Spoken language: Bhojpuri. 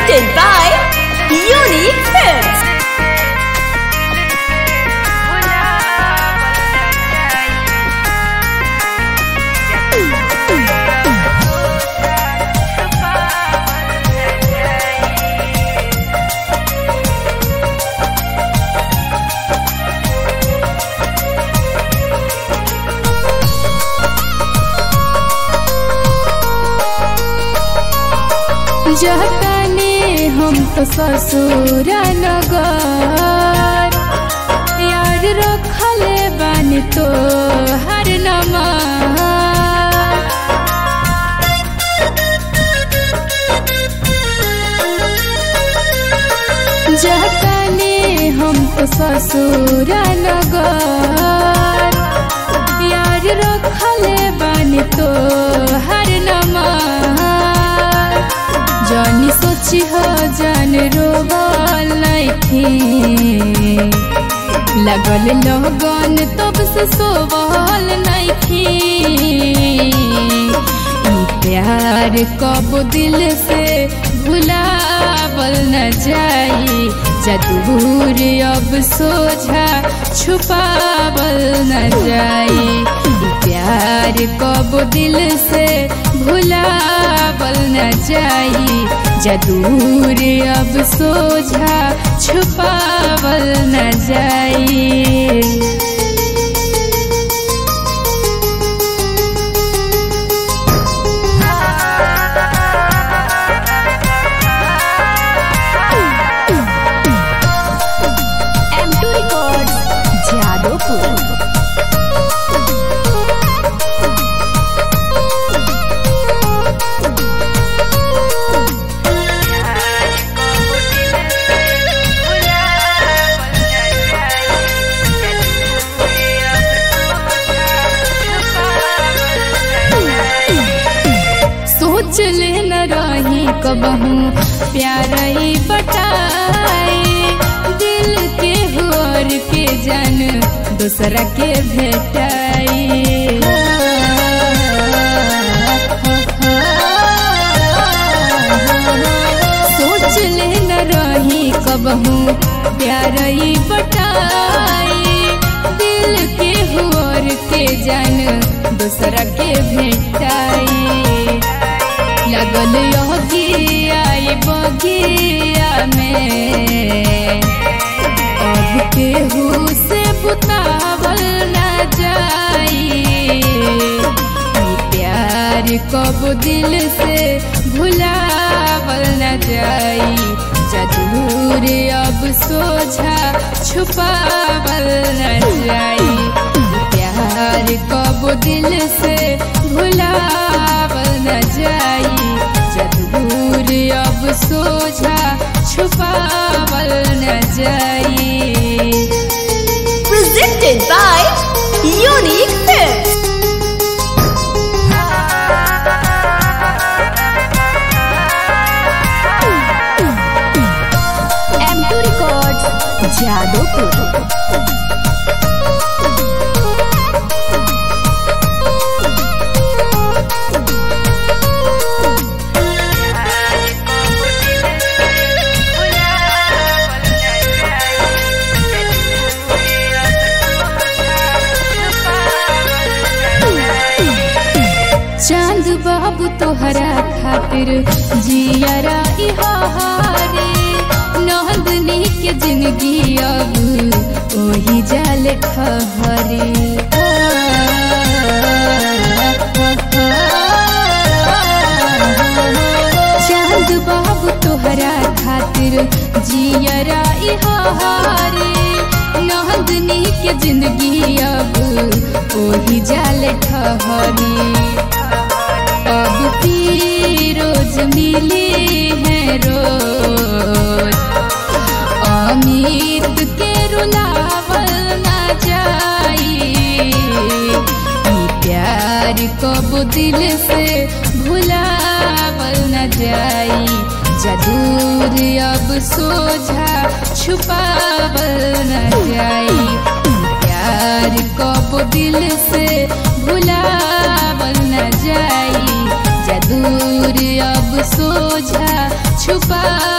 Presented by Unique Films. जतने हम तो ससुर नगर यार रखले बानी तो हर नमर जतने हम तो ससुर नगर यार रखले बानी तो हर नमर जानी सोची हो जान रोबल नइखे लगल लगन तब से सोबल नइखे ई प्यार कब दिल से भुलावल न जाई जदूर अब सोझा छुपावल न जाई ई प्यार कब दिल से भुलावल न जाई जदूर अब सोझा छुपावल न जाई M2 Records, Jadopur. सोच ले न रही कबहू प्यार ई बटाई दिल के होर के जन दूसरा के भेटाई सोच ले न रही कबहू प्यार ई बटाई दिल के होर के जन दूसरा के भेटाई लगल योगिया ये बगिया में अब केहू से बुतावल न जाई ई प्यार कब दिल से भुलावल न जाई जदूर अब सोझा छुपावल न जाई ई प्यार कब दिल से भुलावल न जाई जदूर अब सोझा छुपावल न जाई Presented by Unique Films. M2 Records, Jadopur. चांद बाबू तोहरा खातिर जियरा इहारे नंदनी के जिंदगी अब ओही जाल खहरे चांद बाबू तोहरा खातिर जियरा इहारे नंदनी के जिंदगी अब ओही जाल ठहरी अब भी रोज मिली है रोज अमित के रुलावल न जाई ई प्यार कब दिल से भुलावल न जाई जदूर अब सोझा छुपावल न जाई ई प्यार कब दिल से भुलावल न जाई जदूर अब सोझा छुपा